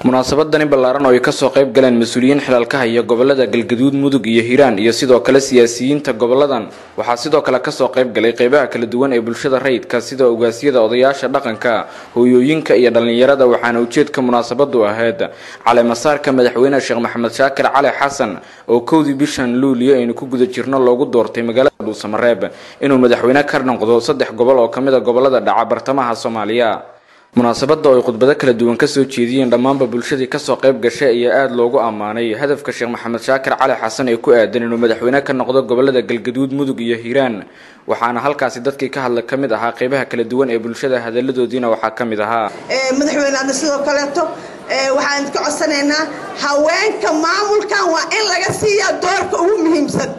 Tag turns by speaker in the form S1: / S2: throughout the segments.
S1: munaasabadani ballaaran oo ay kasoo qayb galeen mas-uuliyiin xilaalka haya gobolada galgaduud mudug iyo hiiraan iyo sidoo kale siyaasiyiinta goboladan waxaa sidoo kale kasoo qayb galay qeybaha kala duwan ee bulshada rayidka sida ogaasyada odayaasha dhaqanka hooyooyinka iyo dhallinyarada waxaana ujeedka munaasabadu ahayd caleemasaarka madaxweyne sheekh maxamed shaakir cali xasan oo kowdii bishan luuliyo aynu ku guda jirno loogu doortay magaalada dhuusamareeb inuu madaxweyne ka noqdo saddex gobol oo kamid a gobolada dhaca bartamaha soomaaliya munaasabada oo ay khudbado kala duwan kasoo jeediyeen dhammaanba bulshadii kasoo qayb gashay ayaa aada loogu ammaanay hadafka sheekh maxamed shaakir cali xasan ee ku aadan inuu madaxweyne ka noqdo gobolada galgaduud mudug iyo hiiraan waxaana halkaasi dadkii ka hadla ka mid ahaa qeybaha kala duwan ee bulshada hadaladoodiina waxaa ka mid ahaa
S2: madaxweyneadna sidoo kaleeto waxaan ka codsanaynaa haweenka maamulkan waa in laga siiyaa doorka ugu muhiimsan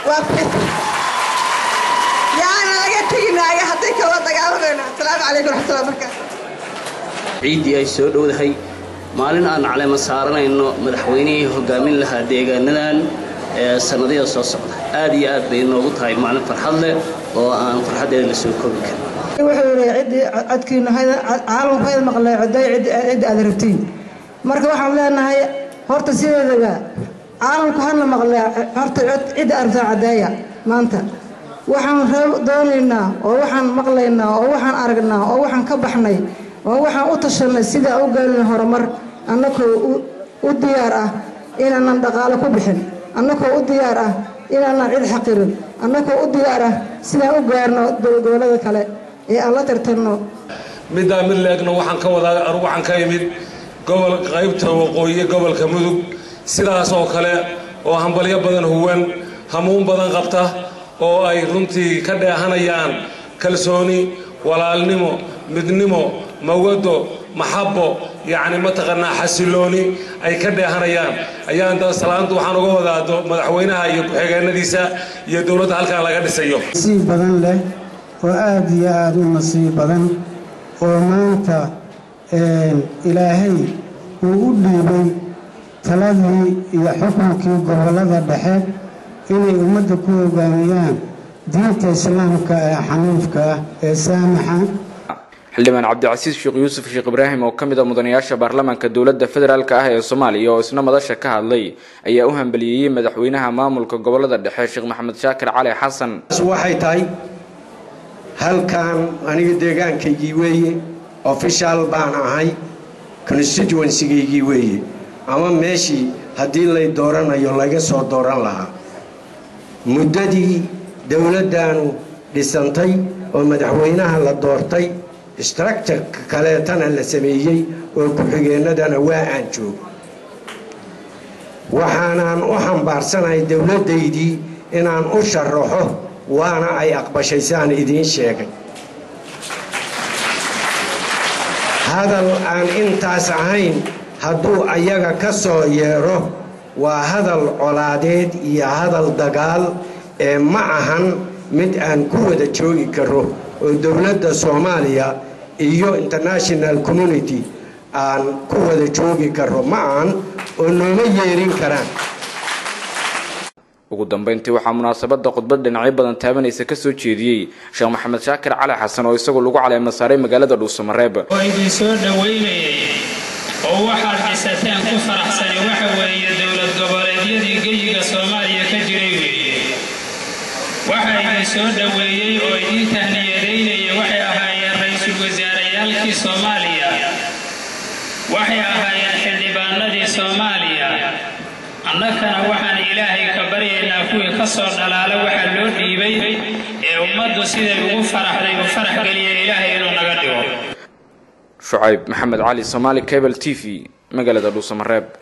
S2: yaana laga teginaayo hadday kala dagaalamayno asalaamu calaykum raxmatullahi barakaatu
S3: ciiddii ay soo dhowdahay maalin aan caleema saaranayno madaxweynihii hogaamin lahaa deegaanadan ee sannadada soo socda aad iyo aad bay inoogu tahay maalin farxad leh oo aan farxaddeeda la soo koobi karin
S4: wuxuu yidhi ciddii codkiina caalamku hayd maqlay coday cidda aad rabtiin marka waxaan leenahay horta sideedaba caalamku hana maqlay horta cidda aad rabtaan caddeeya maanta waxaan doonaynaa oo waxaan maqlaynaa oo waxaan aragnaa oo waxaan ka baxnay oo waxaan u tashanay sidaa u gaalina horumar annakoo u diyaar ah inaanan dhaqaalo ku bixin annakoo u diyaar ah inaanan cid xaqirin annakoo u diyaar ah sidaan u gaarno gobolada kale ee aan la tartanno
S5: middaa mid leegna waxaan ka wadaa anugu waxaan ka imid gobol qaybta waqooyi gobolka mudug sidaas oo kale oo hambalyo badan huwan hamuun badan qabta oo ay runtii ka dheehanayaan kalsooni walaalnimo midnimo mawado maxabo yacni mataqaanaa xasilooni ay ka dheehanayaan ayaan salaanta waxaan uga wadaado madaxweynaha iyo ku-xigeenadiisa iyo dowladda halkan laga dhisayo
S6: nasiib badan leh oo aad iyo aada u nasiib badan oo maanta ilaahay uu u dhiibay taladii iyo xukunkii gobollada dhexe inay ummadda ku hogaamiyaan diinta islaamka ee xaniifka ah ee saamaxa
S1: xildhibaan cabdicasiis sheekh yuusuf sheekh ibraahim oo ka mid a mudanayaasha baarlamaanka dowladda federaalk ah ee soomaaliya oo isna madasha ka hadlay ayaa u hambaliyeeyey madaxweynaha maamulka gobolada dhexe sheekh maxamed shaakir cali xasan
S7: waxay tahay halkan aniga deegaankaygii weeye official baan ahay constituencygaygii weeye ama meeshii haddii lay dooranayo laga soo dooran lahaa muddadii dowladdaanu dhisantay oo madaxweynaha la doortay structureka kaleetana la sameeyey oo ku-xigeenadana waa aan joogo waxaanaan u xambaarsanahay dowladdaydii inaan u sharaxo waana ay aqbashay saan idiin sheegay hadal aan intaas ahayn hadduu ayaga ka soo yeedho waa hadal colaadeed iyo hadal dagaal ee ma ahan mid aan ku wada joogi karo oo dowladda soomaaliya iyo international community aan ku wada joogi karo ma ahan oo nooma yeerin karaan
S1: ugu dambeyntii waxaa munaasabada khudbad dhinacyo badan taabanaysa kasoo jeediyey sheekh maxamed shaakir cali xasan oo isagu lagu caleema saaray magaalada dhuusamareeb
S8: oo idin soo dhowaynayay oo waxaad dhisateen ku faraxsani waxa weeye dowlad goboleedyadii geyiga soomaaliya ka jiray weeye waxa idin soo dhoweeyey oo idiin tahniyadeynaya waxay ahaayeen ra-iisul wasaarayaalkii soomaaliya waxay ahaayeen xildhibaanadii soomaaliya annakana waxaan ilaahay ka baryaynaa kuwii ka soo dhalaala waxaa loo dhiibay ee ummaddu siday ugu faraxday u farax geliya ilaahay inuu naga dhigo
S1: shucayb maxamed cali somaali cable t v magaalada dhuusamareeb